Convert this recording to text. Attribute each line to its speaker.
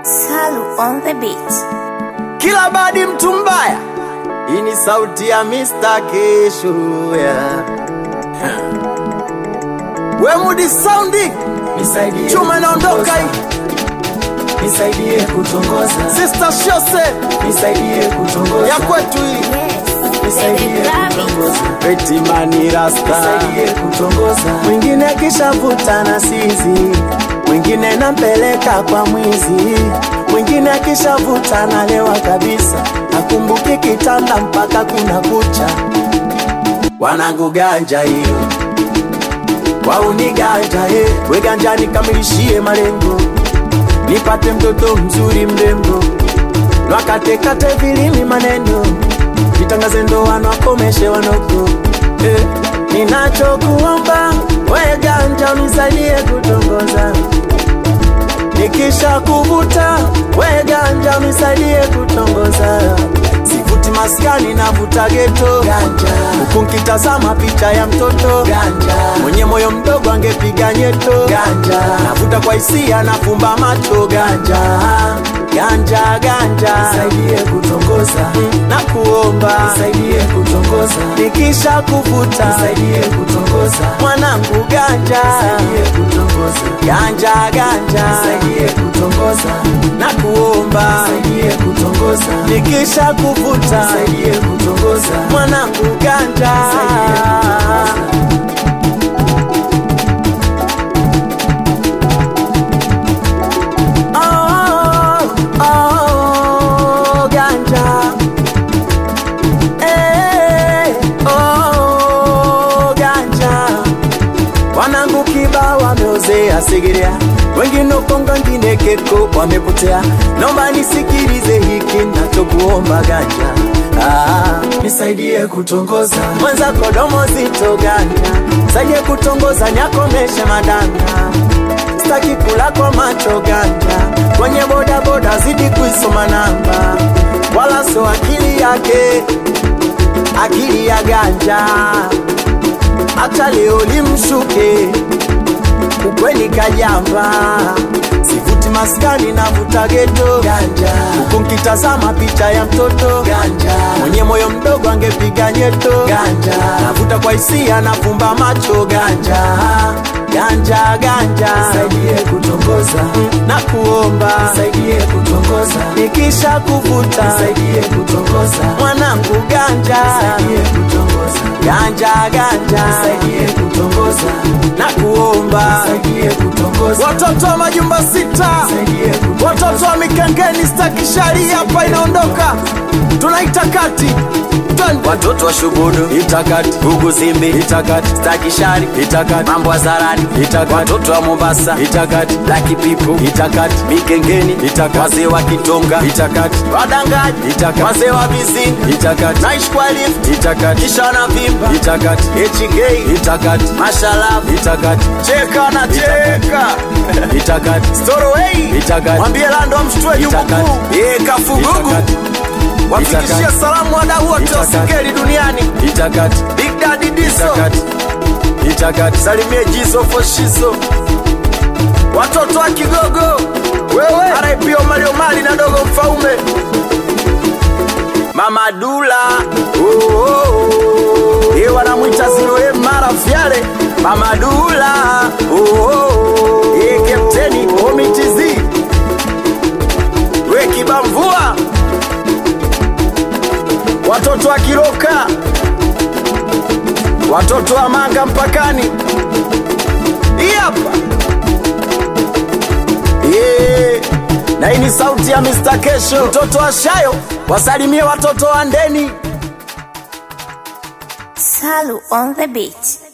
Speaker 1: Salu on the beat.
Speaker 2: kila badi mtu mbaya. Hii ni sauti ya Mr. Kesho yeah. We Mudi Soundi
Speaker 3: Nisaidie
Speaker 2: chuma inaondoka
Speaker 3: kutongoza.
Speaker 2: hii,
Speaker 3: Nisaidie kutongoza.
Speaker 2: Sister Shose
Speaker 3: Nisaidie kutongoza.
Speaker 2: ya kwetu hii,
Speaker 1: Yes.
Speaker 3: Nisaidie
Speaker 1: Baby Rabbit.
Speaker 3: kutongoza.
Speaker 2: Betimani Rasta,
Speaker 3: Nisaidie kutongoza.
Speaker 2: mwingine akishavuta na sizi, mwingine nampeleka kwa mwizi, mwingine akishavuta nalewa kabisa, akumbuki kitanda mpaka kuna kucha. Wanangu ganja hiyo wauni ganja he, we ganja nikamilishie malengo, nipate mtoto mzuri mrembo, nwakatekate vilimi maneno, nitangaze ndoano akomeshe wanoko eh, ninachokuomba we ganja unisaidie kutongoza, nikisha kuvuta we ganja unisaidie kutongoza, sivuti maskani navuta geto
Speaker 3: Ganja.
Speaker 2: huku nkitazama picha ya mtoto
Speaker 3: Ganja.
Speaker 2: mwenye moyo mdogo angepiga nyeto
Speaker 3: Ganja.
Speaker 2: navuta kwa hisia nafumba macho ganja ganja ganja
Speaker 3: Nisaidie kutongoza.
Speaker 2: na kuomba
Speaker 3: Nisaidie kutongoza.
Speaker 2: nikisha kuvuta
Speaker 3: Nisaidie kutongoza.
Speaker 2: mwanangu ganja
Speaker 3: Nisaidie kutongoza.
Speaker 2: ganja ganja
Speaker 3: Nisaidie kutongoza.
Speaker 2: na kuomba
Speaker 3: Nisaidie kutongoza.
Speaker 2: nikisha kuvuta
Speaker 3: Nisaidie kutongoza.
Speaker 2: mwanangu ganja
Speaker 3: Nisaidie kutongoza.
Speaker 2: Oh, oh, ganja. Eh, oh, ganja. Wanangu kiba wameozea Segerea, wengine Kongo, wengine Keko wamepotea. Naomba nisikilize hiki nachokuomba ganja. Ah,
Speaker 3: Nisaidie kutongoza.
Speaker 2: mwenza kodomo zito ganja, saidie kutongoza nyakomeshe madanga sitaki kula kwa macho ganja, kwenye boda boda zidi kuisoma namba, wala so akili yake, akili ya ganja, hata leo limshuke ukweni kajamba, sivuti maskani navuta geto
Speaker 3: Ganja.
Speaker 2: huku nkitazama picha ya mtoto
Speaker 3: Ganja.
Speaker 2: mwenye moyo mdogo angepiga nyeto
Speaker 3: Ganja.
Speaker 2: navuta kwa hisia nafumba macho ganja ganja ganja
Speaker 3: Nisaidie kutongoza.
Speaker 2: na kuomba
Speaker 3: Nisaidie kutongoza.
Speaker 2: nikisha kuvuta
Speaker 3: Nisaidie kutongoza.
Speaker 2: mwanangu ganja
Speaker 3: Nisaidie kutongoza.
Speaker 2: ganja ganja
Speaker 3: Nisaidie kutongoza.
Speaker 2: na kuomba
Speaker 3: Nisaidie kutongoza.
Speaker 2: watoto wa majumba sita
Speaker 3: Nisaidie kutongoza.
Speaker 2: watoto wa mikengeni staki sharia hapa inaondoka tunaita kati Twende. watoto wa shugudu itakati huku zimbi itakati staki shari itakati mambo ya zarani itakati watoto wa mombasa itakati laki pipu itakati mikengeni itakati wazee wa kitonga itakati wadangaji itakati wazee wa vizinga itakati naishi kwa lift itakati kisha na vimba itakati hk itakati mashalavu itakati cheka na cheka itakati storoway itakati mwambie lando mshtue jukukuu ye kafugugu wafikishie salamu wadau wote wa singeli duniani itakati big daddy diso itakati, itakati. salimie jizo foshizo watoto wa kigogo wewe RIP Omari Omari na dogo mfaume mama dula oh, oh, oh. ye wanamwita ziroe mara fyale mama dula oh, oh, oh. ye kapteni omitizi we kibamvua watoto wa Kiroka, watoto wa Manga mpakani. Hii hapa yeah. Na hii ni sauti ya Mr. Kesho, mtoto wa Shayo, wasalimie watoto wa Ndeni.
Speaker 1: Salu on the beat.